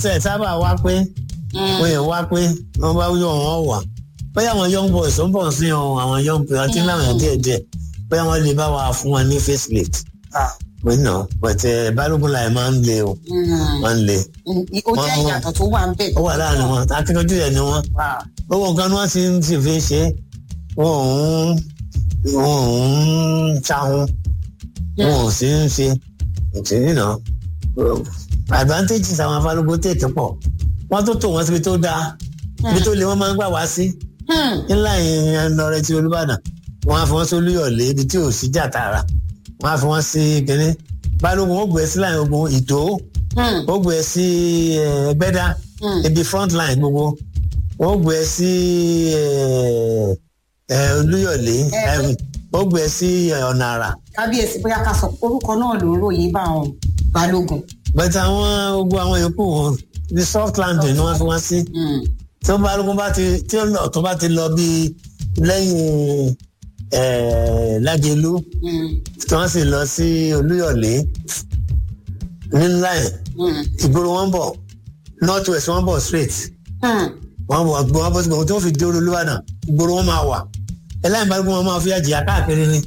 tẹ̀ sábà wá pé wọ́n yẹn wá pé wọ́n bá yọ wọn wà bóyá àwọn young boys ó ń bọ̀ sí ọ àwọn young people àti láwọn yẹn díẹ̀ díẹ̀ bóyá wọ́n lè bá wa fún wọn ní facelift pé nà pẹ̀tẹ́ balógun láì máa ń le o máa ń le ó jẹ́ ìyàtọ̀ tó wà ń bẹ̀. ó wà láàrin wọn akíkanjú yẹn ni wọn owó nǹkan ni wọ́n ti ń ti fi ṣe wọn ò ń wọn ò ń ṣahun wọn ò sì ń ṣe ìtìrí náà advantages àwọn afálógún tètè pọ̀ wọ́n tó tò wọ́n síbi tó dáa ibi tó le wọ́n máa ń gbà wá sí ńlá yẹn lọrẹ ti olúbàdàn wọ́n á fi wọ́n sí olúyọ̀lé ibi tí ò sí jà tààrà wọ́n á fi wọ́n sí kínní balógun ó gbé sí láyìn ogun ìdó ó gbé sí ẹgbẹ́dá ibi front line gbogbo ó gbé sí olúyọ̀lé ó gbé sí ọ̀nà àrà. kábíyèsí bóyá ká sọ orúkọ náà ló ń ròyìn bá àwọn balógun. bẹ́ẹ̀ àwọn ogun àwọn yòókù wọn ní soft landing ni wọ́n fi wọ́n sí tí wọ́n balógun bá ti tí ọ̀tún bá ti lọ bí lẹ́yìn lágẹ̀lú tí wọ́n sì lọ sí olúyọ̀lé ní line ìgboro wọn bọ̀ north west wọn bọ̀ straight wọn bọ̀ gbọ́n wọn bọ̀ síbò tí wọ́n fi dé olúwàdàn ìgboro wọn máa wà ẹlẹ́yìn balógun wọn máa fi àjìyà káàkiri ni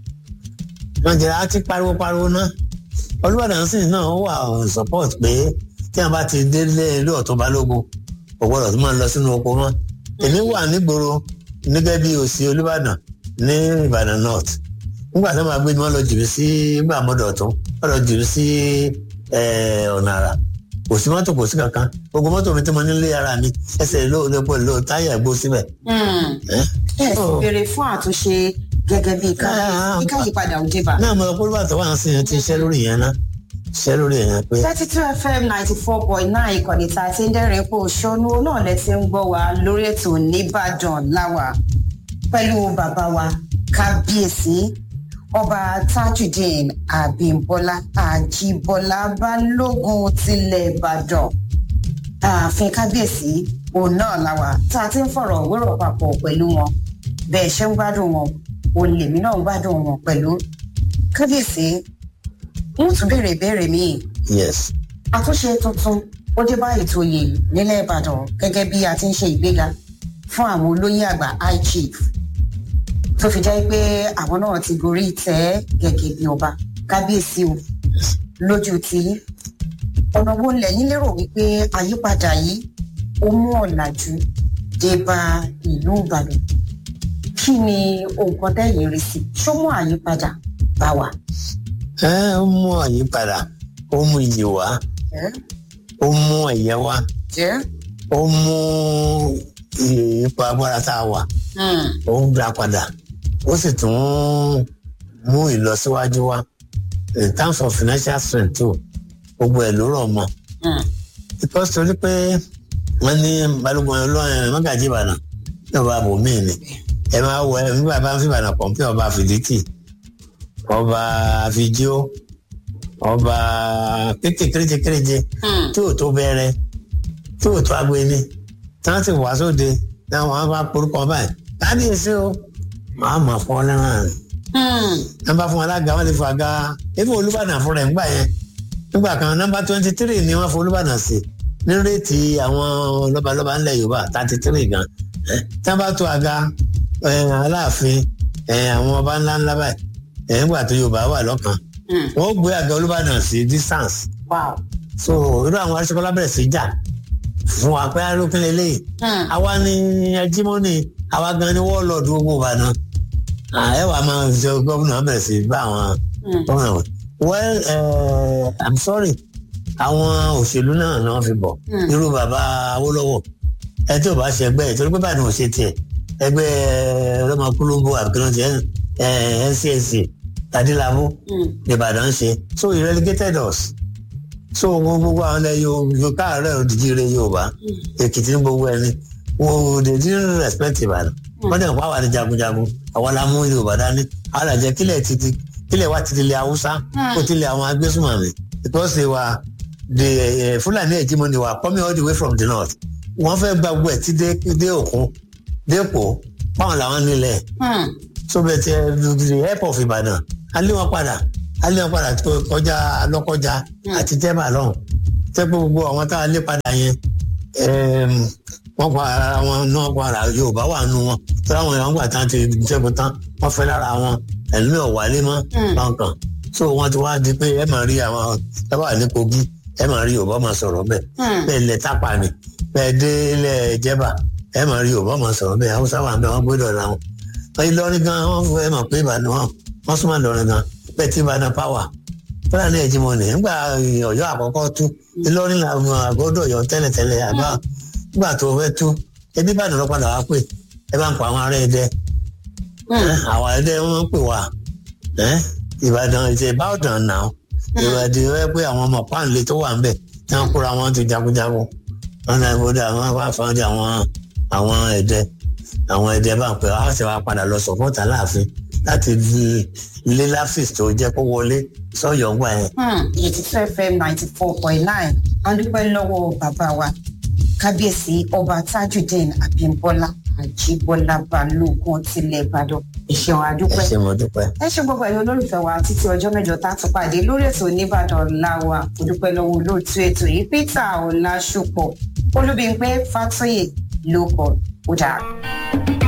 wọn jẹ́ àti pariwo pariwo náà olúwàdàn sì náà wà support pé tí wọn bá ti délé ilé ọ̀tún balógun kò gbọ́dọ̀ tó máa lọ sínú oko mọ́ èmi wà nígboro nígẹ́ bí òsì olúbàdàn ní ìbàdàn north nígbà tó máa gbé ni wọ́n lọ jùlọ sí nígbà mọ́dọ̀ ọ̀tún wọ́n lọ jùlọ sí ọ̀nà àrà kò sí mọ́tò kò sí kankan gbogbo mọ́tò mi tí mo nílé ara mi ẹsẹ̀ ló lè pọ̀ ló táyà gbó síbẹ̀. ẹ sì béèrè fún àtúnṣe gẹ́gẹ́ bí káyípadà òde bá. náà mo lọ pé olúbàtà wà ń sìn yẹn ti ṣẹ́ lórí yẹn náà ṣẹ́ lórí yẹn pé. thirty two fm ninety four point nine ìkànnì tá a ti ń dẹ́rìn pò ṣọ́nú náà lẹ ti ń gbọ́ wa lórí ètò nìbàdàn láwà pẹ̀lú bàbá wa kábíyèsí ọba tajudeen abimbola ajibola balógun tilẹ̀ ìbàdàn ààfin kábíyèsí òun náà láwà tá a ti ń fọ̀rọ̀ wérò papọ̀ pẹ̀lú wọn bẹ́ẹ̀ ṣe ń gbádùn wọn òun lèmi náà ń gbádùn wọn pẹ̀lú kábíyèsí wọ́n tún béèrè ìbéèrè míì. yes. àtúnṣe tuntun ó dé bá ètò oyè nílẹ̀ ìbàdàn gẹ́gẹ́ bí a ti ń ṣe ìgbéga fún àwọn olóyè àgbà high chief tó fi jẹ́ pé àwọn náà ti gorí ìtẹ́ gẹ́gẹ́ bí ọba kábíyèsí o lójú ti ọ̀nà wo lẹ́yìn lérò wípé àyípadà yìí ó mú ọ̀làjú dé bá ìlú ìbàdàn kí ni nǹkan tẹ́yìn rí sí ṣó mú àyípadà bá wa. ẹ ó mú àyípadà ó mú iyì wá ó mú ẹ̀yẹ wá ó mú ipò agbára tá a wà ó ń gbà padà ó sì tún mú ìlọsíwájú wá in terms of financial strength too gbogbo ẹ̀ ló rọ̀ mọ́ because torí pé wọ́n ní balógun ọlọ́run mọ́gàjì ìbàdàn ní ọba àbòmí ni ẹ máa wọ ẹ nígbà bá ń fi ìbàdàn pọ̀npẹ́ ọba fìdítì ọba fìdíò ọba kéréje kéréje tí ò tó bẹ̀rẹ̀ tí ò tó agbeni tí wọ́n ti wá sóde náà wọ́n bá porúkọ báyìí kábíyèsí o màá mọ̀ fún ọ lẹ́ràn rẹ̀ nọ́mbà fún alága wọn lè fọ àga ebi olúbàdàn fún rẹ̀ ńgbà yẹn nígbà kan nọ́mbà twenty three ni wọ́n fọ olúbàdàn sí ní réètì àwọn lọ́balọ́ba ńlẹ̀ yorùbá thirty three gan tí wọ́n bá tó àga aláàfin àwọn ọba ńlá ńlá báyìí nígbà tó yorùbá wà lọ́kàn wọ́n gbé àga olúbàdàn sí distance so irú àwọn aṣọ́kọ́lá bẹ̀rẹ̀ sí jà fún wa pé arókìn lélẹ́yìí àwa ni ẹjímọ́nì àwa gan ni wọ́ọ̀lọ́ọ̀dù gbogbo ìbàdàn ẹ wàá máa jẹ gómìnà bẹ̀rẹ̀ sí bá àwọn gómìnà wọn. well uh, i'm sorry àwọn òṣèlú náà ni wọ́n fi bọ̀ irú bàbá awólọ́wọ̀ ẹ tí ò bá ṣe ẹgbẹ́ ẹ̀ torí pé báyìí ò ṣe tiẹ̀ ẹgbẹ́ ọlọ́mọkúlóńbó àbíkínọ́tì ncsc tadílábù ìbàdàn ṣe so he relegated us so gbogbo àwọn ilẹ̀ yóò káàárẹ̀ òdìjí rẹ̀ yorùbá èkìtì ní gbogbo ẹni wọn ò dé dín respect ìbàdàn wọn dẹ̀ pa àwọn àti jagunjagun àwọn la mú yorùbá dání àwọn àjẹ kílẹ̀ títí kílẹ̀ wá títí lé haúsá kó tilẹ̀ àwọn agbésùnmọ̀mí because they were the fúlàní hegemony were coming all the way from the north wọ́n fẹ́ gba gbogbo ẹ̀ tí dé òkun dé èkó báwọn làwọn nílẹ̀ so bẹ̀ tẹ the help of ìbàdàn alẹ́ wọn padà alẹ́ wọn padà kọjá lọ́kọjá àti tẹ́bà lọ́hùn tẹ́ pé gbogbo àwọn tá a lé padà yẹn wọ́n pa ara wọn náà padà yorùbá wà nù wọn tí àwọn èèyàn gbà tán ti jẹ́gun tán wọ́n fẹ́ lára wọn ẹ̀lú ẹ̀ wálé mọ́ kankan so wọ́n ti wá di pé ẹ máa rí àwọn ẹ wà ní kogi ẹ máa rí yorùbá máa sọ̀rọ̀ bẹ́ẹ̀ bẹ́ẹ̀ lẹ tápà ni bẹ́ẹ̀ dé ilẹ̀ jẹ́bà ẹ máa rí yorùbá máa sọ̀rọ̀ bẹ́ẹ̀ haúsá wà bẹ́ẹ̀ wọ́n gbọ́dọ̀ ra wọn ìlọrin gan wọ́n fẹ́ mọ̀ pé ìbàdàn wọn wọ́n súnmọ́ ìlọrin gan bẹ́ẹ̀ tí ìbàdàn pàwà fúlàní ẹ̀jìmọ̀ ni nígbà ọ̀yọ́ àkọ́kọ́ tú ìlọrin làwọn àgọ́dọ̀ ọ̀yọ́ tẹ́lẹ̀tẹ́lẹ̀ àbá nígbà tó fẹ́ tú ẹbí ìbàdàn lọ padà wá pé ẹ bá ń pa àwọn ará ẹdẹ àwọn ẹdẹ wọn pè wá ìbàdàn ìṣe ìbàdàn náà ìbàdàn rẹ pé àwọn ọmọ páńlé tó wà ń bẹ̀ tí wọ́n kóra wọn ti jagunjagun wọn náà gbọ́dọ̀ àwọn afáfáńdé àwọn àwọn ẹdẹ àwọn ẹdẹ bá ń pè wá ṣe wá padà lọ sọpọ́tà láàfin láti lé láfíìsì tó jẹ́ kó wọlé sọ́yọ̀ ńgbà yẹn. eighty two fm ninety four point nine wọ́n dúpẹ́ lọ́wọ́ bàbá wa kábíyèsí ọba tajudeen abimbola ajibola balógun tilẹ̀ ìbàdàn ìṣẹ̀wọ̀n àdúpẹ́. ẹ ṣe mo dúpẹ́. ẹ ṣe gbogbo ẹ̀yin olólùfẹ́ wa títí ọjọ́ mẹ́jọ tá a tún pàdé lórí ètò oníbàdàn láwa kò dúpẹ́ lọ́wọ́ olóòtú ètò yìí peter ọ̀làṣùpọ̀ olúbíńpẹ́ fàtóyè ló kọ̀ ó dáa.